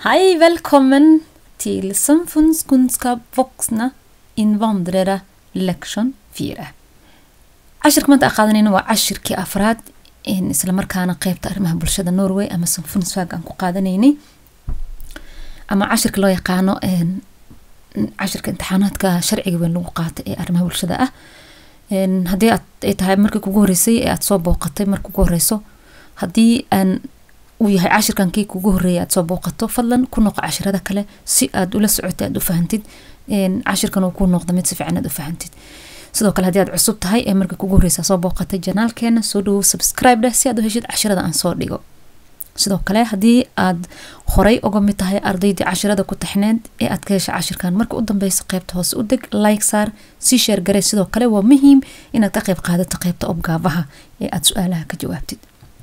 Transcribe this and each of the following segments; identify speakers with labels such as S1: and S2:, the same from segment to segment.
S1: Hej, välkommen till Samfundskunskap vuxna invandrare lection 4 cashirka maanta aan qaadanayna waa cashirkii afraad isla markaana qeybta arrimaha bulshada norway ama samfundswag aan ku qaadanaynay ama cashirka loo yaqaano cashirka imtixaanaadka sharciga weyn lagu qaata ee arrimaha bulshada ah haddii aad ay tahay markii kugu horeysay ee aad soo booqatay marka ugu horeyso haddii aan uu yahay cashirkan kii kugu horeeyay aad soo booqato fadlan ku noqo cashirada kale si aad ula socotay aad u fahantid cashirkan uu ku noqdo mid si fiican aad u fahantid sidoo kale haddii aad cusub tahay ee markii kugu horeysa soo booqatay janaalkeena soo dhawow subscribe dheh si aad u heshid cashirada aan soo dhigo sidoo kale haddii aad horey uga mid tahay ardaydii cashirada ku taxneed ee aad ka hesha cashirkan marka u dambeysa qeybta hoose u deg like saar sii sheer garee sidoo kale waa muhiim inaad ka qeyb qaadato qeybta obgaabaha ee aad su-aalaha ka jawaabtid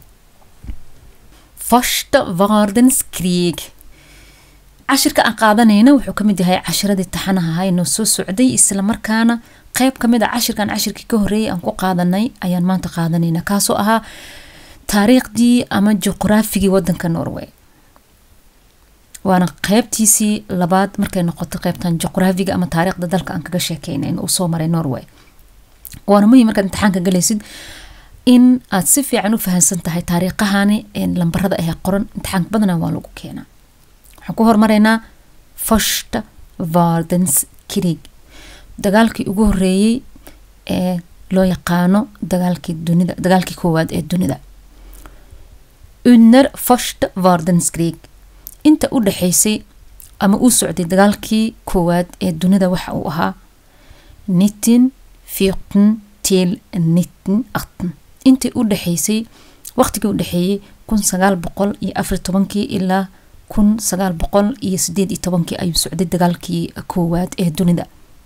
S1: första världens krig cashirka aan qaadanayna wuxuu kamid yahay cashiradii taxanaha ahaa inoo soo socday islamarkaana qeyb kamid a cashirkan cashirkii ka horeeyay aan ku qaadanay ayaan maanta qaadanayna kaasoo ahaa taariikhdii ama juqraafigii wadanka norway waana qeybtiisii labaad markay noqoto qeybtan juqraafiga ama taariikhda dalka aan kaga sheekeynayn uu soo maray norway waana muhiim markaad imtixaanka galaysid in aad si fiican u fahansan tahay taariikhahani lambarada ahee qoran imtixaanka badanaa waa lagu keenaa waxaan ku hormaraynaa första världens krig dagaalkii ugu horeeyey ee loo yaqaano dagaalkii dunida dagaalkii koowaad ee dunida under första världens krig inta u dhexeysay ama uu socday dagaalkii koowaad ee dunida waxa uu ahaa nittin fiqten til nittin atten intii u dhexeysay waqtigii u dhexeeyey kun sagaal boqol iyo afar tobankii ilaa kun sagaal boqol iyo sideed iyo tobankii ayuu socday dagaalkii koowaad ee dunida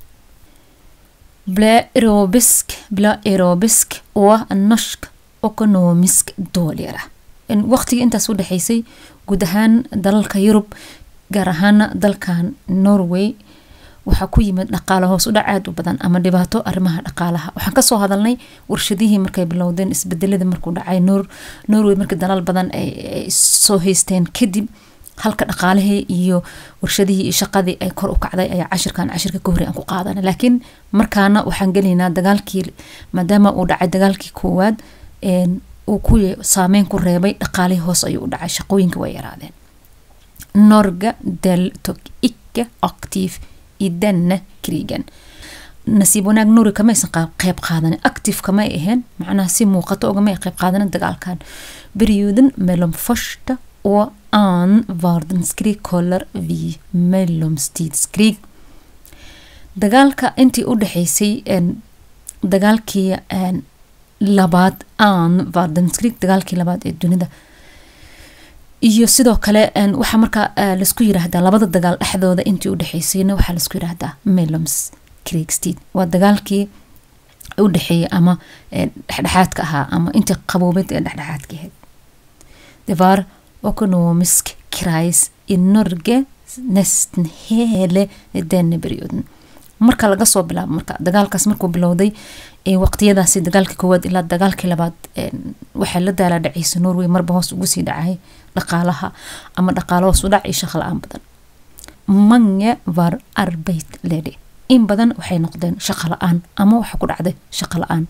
S1: blaerobisk blaerobisk oo norsk economisk doolyara waqtigii intaas u dhexeysay guud ahaan dalalka yurub gaar ahaana dalkan norway waxaa ku yimid dhaqaalo hoos u dhac aad u badan ama dhibaato arrimaha dhaqaalaha waxaan kasoo hadalnay warshadihii markay bilowdeen isbedelada markuu dhacay norway markii dalal badan ay soo haysteen kadib halka dhaqaalihii iyo warshadihii iyo shaqadii ay kor u kacday ayaa cashirkan cashirka ka horey aan ku qaadana laakiin markaana waxaan gelaynaa dagaalkii maadaama uu dhacay dagaalkii koowaad uu ku saameyn ku reebay dhaqaalihii hoos ayuu u dhacay shaqooyinka way yaraadeen norga deltog icke active i denne krigen nasiib wanaag nuri kamaysan qeyb qaadanin active kamay ahayn macnaha si muuqato ogamay qeyb qaadanin dagaalkan perioden mellom första och an världskrig kollar vi mellomstidskrig dagaalka intii u dhexeysay dagaalkii labaad an världskrig dagaalkii labaad ee dunida iyo sidoo kale waxaa markaa laisku yiraahdaa labada dagaal dhexdooda intii u dhexeysayna waxaa laisku yiraahdaa meloms kriegstid waa dagaalkii u dhexeeyay ama dhexdhexaadka ahaa ama intii qaboobeed ee dhexdhexaadka ahayd det var ekonomisk kris i Norge nästan hele denne perioden marka laga soo bilaabo marka dagaalkaas markuu bilowday waqtiyadaasi dagaalkii koowaad ilaa dagaalkii labaad waxay la daala dhaceysa norway marba hoos ugu sii dhacay dhaqaalaha ama dhaqaalo hoos u dhac iyo shaqo la-aan badan mange var arbeit lede in badan waxay noqdeen shaqo la-aan ama waxa ku dhacday shaqo la-aan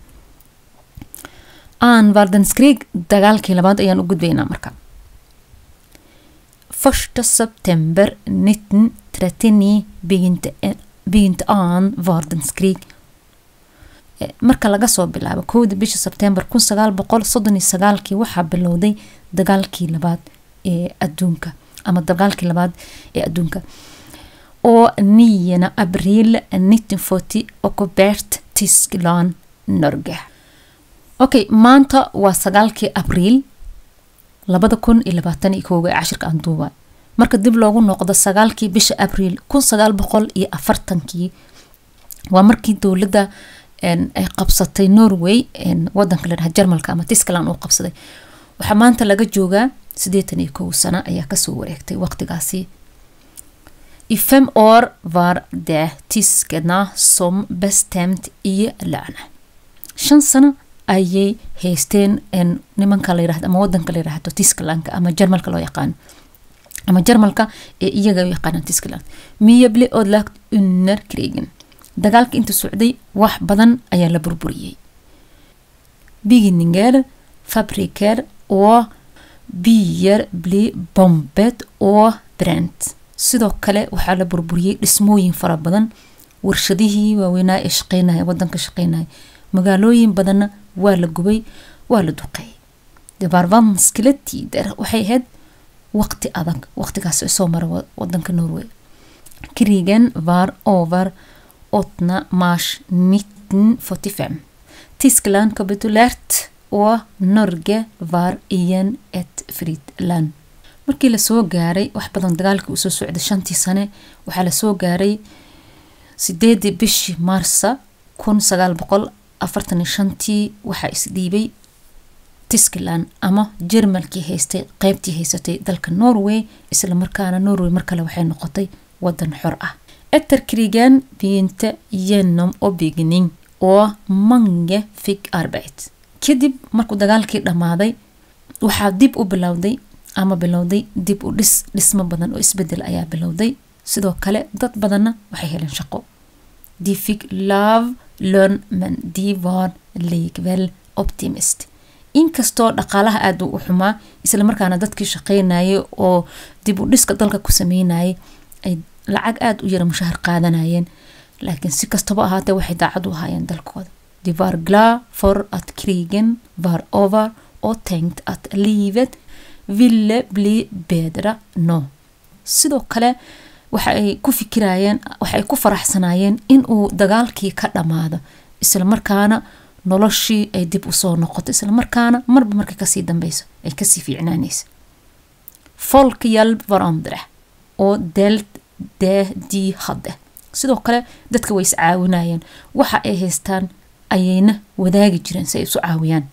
S1: an vardenskrig dagaalkii labaad ayaan u gudbaynaa marka första september 1939 begynte begynte an vardenskrig marka laga soo bilaabo kowda bisha sebtembar kun sagaal boqol soddon iyo sagaalkii waxaa bilowday dagaalkii labaad ee adduunka ama dagaalkii labaad ee adduunka oo niyana abriil nitton forty ocobert tyskland norge okay maanta waa sagaalkii abriil labada kun iyo labaatan iyo kooga ee cashirka aan duuba marka dib loogu noqdo sagaalkii bisha abriil kun sagaal boqol iyo afartankii waa markii dowladda ay qabsatay norway wadanka la dhaha jarmalka ama tiskland uu qabsaday waxaa maanta laga joogaa siddeetan iyo kow sano ayaa kasoo wareegtay waqtigaasi i fem år var det tyskarna som bestämt i lön shan sano ayay haysteen nimanka la yirahdo ama wadanka la yirahdo tisklandka ama jarmalka loo yaqaano ama jarmalka ee iyaga u yaqaanaan tiskland miyable odlagt unner krigen dagaalka inta socday wax badan ayaa la burburiyey bygninger fabriker oo biyer bli bombet oo brent sidoo kale waxaa la burburiyey dhismooyin fara badan warshadihii waaweynaa ee shaqeynaya wadanka shaqeynaya magaalooyin badanna waa la gubay waa la duqeeyay debarvanskilatider waxay ahayd waqti adag waqtigaas soo mara wadanka norway krigen var over 8 mars 1945 tyskland kapituleert oo norge var igen ett fritt land markii lasoo gaaray wax badan dagaalkii usoo socday shantii sane waxaa lasoo gaaray sideedii bishii maarsa kun sagaal boqol afartan iyo shantii waxaa isdhiibay tiskland ama jermalkii haystay qeybtii haysatay dalka norway isla markaana norway mar kale waxay noqotay wadan xor ah etter krigen begynte genom oppbyggning oo mange fick arbeit kadib markuu dagaalkii dhammaaday waxaa dib u bilowday ama bilowday dib u dhis dhismo badan oo isbedel ayaa bilowday sidoo kale dad badanna waxay heleen shaqo de fick love learn men de var likväl optimist inkastoo dhaqaalaha aada u xumaa isla markaana dadkii shaqeynayay oo dib u dhiska dalka ku sameynayay ay lacag aada u yara mushahar qaadanayeen laakiin si kastaba ahaatee waxay daacad u ahaayeen dalkooda de var glad for at krigen var over och tänkt att livet ville bli bedre no sidoo kale waxa ay ku fikirayeen waxa ay ku faraxsanaayeen inuu dagaalkii ka dhammaado isla markaana noloshii ay dib usoo noqoto isla markaana marba markay kasii dambeyso ay kasii fiicnaanaysa folk hjälp varandra oo delt det de hadde sidoo kale dadka way is caawinayeen waxa ay haystaan ayayna wadaagi jireen si ay isu caawiyaan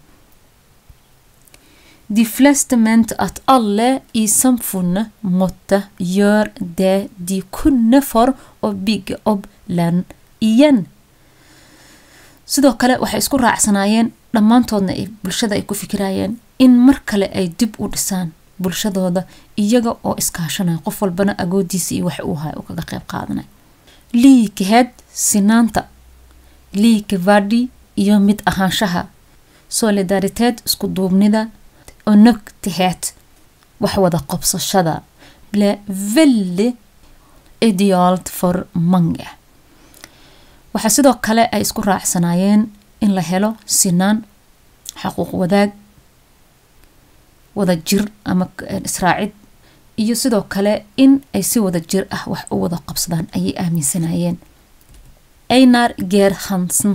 S1: De fleste mente at alle i samfunnet måtte gjøre det de kunne for å bygge opp land igjen. sidoo kale waxay isku raacsanaayeen dhammaantoodna bulshada ay ku fikirayeen in mar kale ay dib u dhisaan bulshadooda iyaga oo iskaashanaya qof walbana agoodiisa iyo wax uu hay u kaga qeyb qaadanay liikeheed sinaanta liikevadi iyo mid ahaanshaha solidariteed isku duubnida onogtiheed wax wada qobsashada ble veldig idealt for mange waxaa sidoo kale ay isku raacsanaayeen in la helo sinaan xaquuq wadaag wada jir ama israacid iyo sidoo kale in ay si wada jir ah wax u wada qabsadaan ayay aaminsanayeen einar geer hansen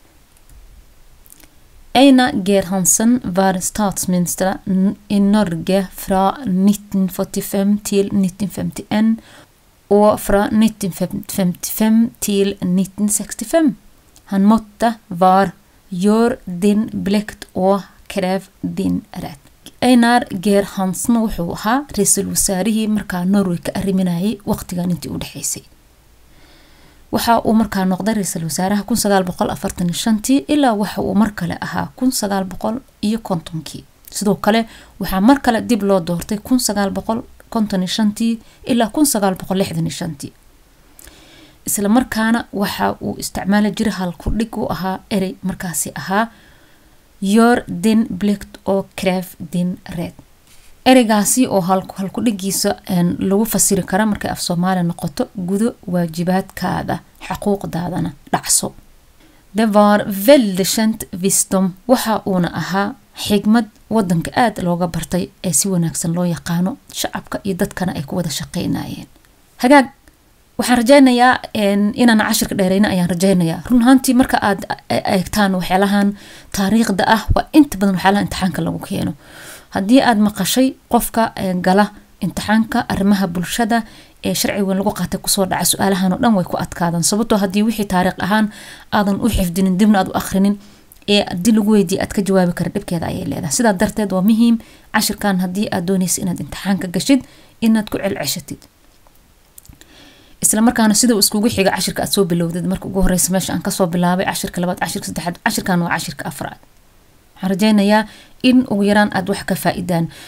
S1: Einar Gerhansen var statsminister i Norge fra 1945 til 1951 og fra 1955 til 1965. Han måtte var gjør din plikt og krev din rett. Einar Geer Hansen wuxuu ahaa ra-iisul wasaarihii markaa norway ka arriminayay waqtigan intii u dhexeysay waxa uu markaa noqday ra-iisul wasaaraha kun sagaal boqol afartan iyo shantii ilaa waxa uu mar kale ahaa kun sagaal boqol iyo kontonkii sidoo kale waxaa mar kale dib loo doortay kun sagaal boqol konton iyo shantii ilaa kun sagaal boqol lixdan iyo shantii isla markaana waxa uu isticmaali jiray halku dhig u ahaa erey markaasi ahaa yor din blikt oo cref din red ereygaasi oo halku dhigiisa lagu fasiri kara markay af soomaaliya noqoto gudo waajibaadkaada xaquuqdaadana dhacso det var väldigt känt visdom waxa uuna ahaa xigmad wadanka aada looga bartay ee si wanaagsan loo yaqaano shacabka iyo dadkana ay ku wada shaqeynayeen hagaag waxaan rajaynayaa inaan cashirka dheereyna ayaan rajaynayaa run ahaantii marka aad eegtaan waxyaalahan taariikhda ah waa inta badan waxyaalaha imtixaanka lagu keeno haddii aad maqashay qofka gala imtixaanka arrimaha bulshada ee sharcigan lagu qaatay kusoo dhaca su-aalahan oo dhan way ku adkaadaan sababtoo haddii wixii taariikh ahaan aadan u xifdinin dibna aad u akhrinin ee haddii lagu weydiiye aad ka jawaabi kara dhibkeeda ayay leedahay sidaa darteed waa muhiim cashirkan haddii aad dooneysa inaad imtixaanka gashid inaad ku celceshatid isla markaana sida iskugu xiga cashirka aad soo bilowdid marka ugu horeysa meesha aan kasoo bilaabay cashirka labaad cashirka saddexaad cashirkan waa cashirka afraad waxaan rajaynayaa in ugu yaraan aad wax ka faa-idaan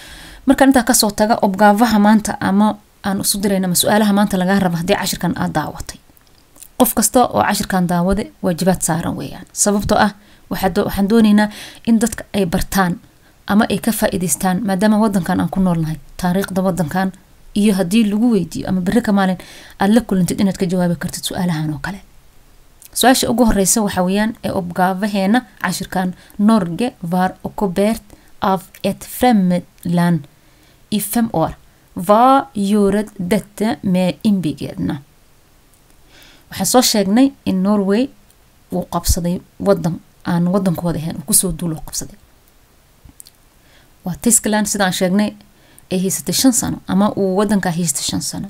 S1: markaan intaa kasoo taga obgaafaha maanta ama aan isu dirayna ama su-aalaha maanta lagaa raba haddii cashirkan aad daawatay qof kasta oo cashirkan daawade waajibaad saaran weeyaan sababtoo ah waxaan dooneynaa in dadka ay bartaan ama ay ka faa-iideystaan maadaama wadankan aan ku noolnahay taariikhda wadankan iyo haddii lagu weydiiyo ama beri ka maalin aada la kulantid inaad ka jawaabi kartid su-aalahan oo kale su-aasha ugu horeysa waxa weeyaan ee obgaafaheena cashirkan norge var occupeert av ett främmedland i fem år vad gjorde detta med inbyggarna waxaan soo sheegnay in norway uu qabsaday wadan aan wadankooda ahayn uu kusoo duulo qabsaday waa tiskland sidaan sheegnay ay haysatay shan sano ama uu wadankaa haystay shan sano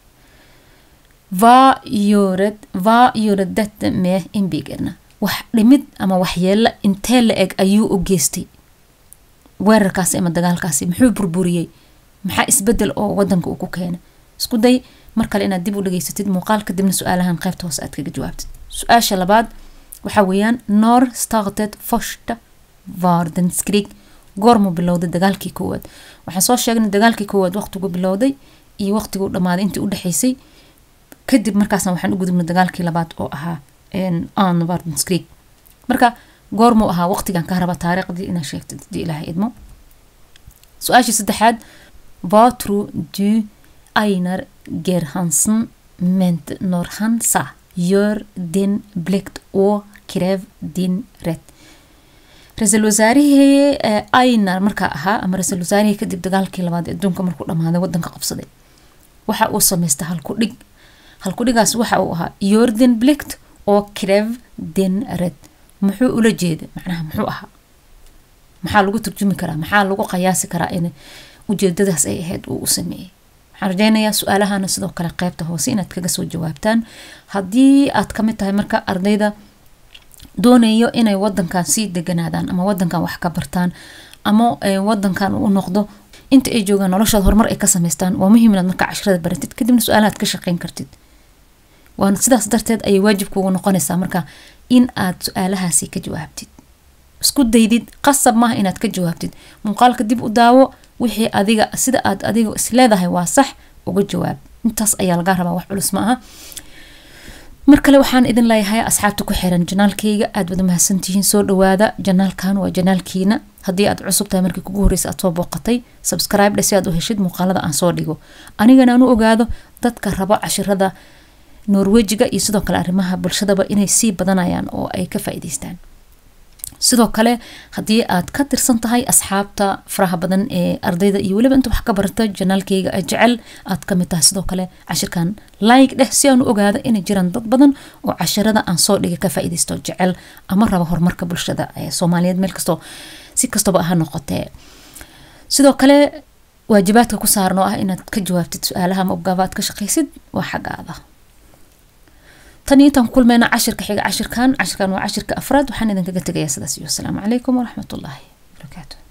S1: vad gjorde vad gjorde detta med inbyggarna wax dhimid ama waxyeelo intee la eg ayuu u geystay weerarkaasi ama dagaalkaasi muxuu burburiyey maxaa isbedel oo wadanka uu ku keenay isku day mar kale inaad dib u dhageysatid muuqaal kadibna su-aalahan qaybta hoose aad kaga jawaabtid su-aasha labaad waxaa weeyaan nor started forsta vardenskrig goormuu bilowday dagaalkii koowaad waxaan soo sheegnay dagaalkii koowaad waqtigu bilowday iyo waqtiguu dhammaaday intii u dhexeysay kadib markaasna waxaan u gudubnay dagaalkii labaad oo ahaa an vardenskrig marka goormuu ahaa waqtigan ka raba taariikhdii inaad sheegtid hadii ilaahay idmo su-aashii saddexaad vatru du einar gerhansen ment når han sa gör din plikt och kräv din rätt ra-iisul wasaarihii einar markaa ahaa ama ra-iisul wasaarihii kadib dagaalkii labaad ee adduunka markuu dhammaaday wadanka qabsaday waxa uu samaystay halkudhig halkudhigaas waxa uu ahaa gör din plikt och kräv din rätt muxuu ula jeeda macnaha muxuu ahaa maxaa lagu turjumi karaa maxaa lagu qayaasi karaa in ujeedadaas ay ahayd uu u sameeyey waxaan rajeynayaa su-aalahana sidoo kale qeybta hoose inaad kaga soo jawaabtaan haddii aad kamid tahay marka ardayda doonayo inay wadankan sii deganaadaan ama wadankan wax ka bartaan ama wadankan u noqdo inta ay joogaan noloshooda horumar ay ka sameystaan waa muhiim inaad marka cashrada baratid kadibna su-aalahaad ka shaqeyn kartid waana sidaas darteed ayay waajib kuugu noqonaysaa marka in aad su-aalahaasi ka jawaabtid isku daydid qasab maaha inaad ka jawaabtid muuqaalka dib u daawo wixii adiga sida aad adiga isleedahay waa sax uga jawaab intaas ayaa laga rabaa wax culus ma aha mar kale waxaan idin leeyahay asxaabta ku xiran janaalkayga aad wada mahadsantihiin soo dhawaada janaalkan waa janaalkiina haddii aad cusub tahay markii kugu horreysa aad soo booqatay subscribe dhe si aad u heshid muuqaalada aan soo dhigo anigana aan u ogaado dadka rabo cashirada norwejiga iyo sidoo kale arrimaha bulshadaba inay sii badanayaan oo ay ka faa-iideystaan sidoo kale haddii aad ka tirsan tahay asxaabta faraha badan ee ardayda iyo weliba inta wax ka barata janaalkayga jecel aad kamid tahay sidoo kale cashirkan like dheh si aan u ogaado inay jiraan dad badan oo cashirada aan soo dhigay ka faa-ideysto jecel ama raba horumarka bulshada ee soomaaliyeed meel kastoo si kastaba ha noqotee sidoo kale waajibaadka ku saaran oo ah inaad ka jawaabtid su-aalaha ama obgaaba aad ka shaqaysid waa xaggaada tan iyo intaan ku kulmeyna cashirka xiga cashirkan cashirkan waa cashirka afraad waxaan idinkaga tegayaa sidaas iyo asalaamu calaykum waraxmatullaahi barakaatu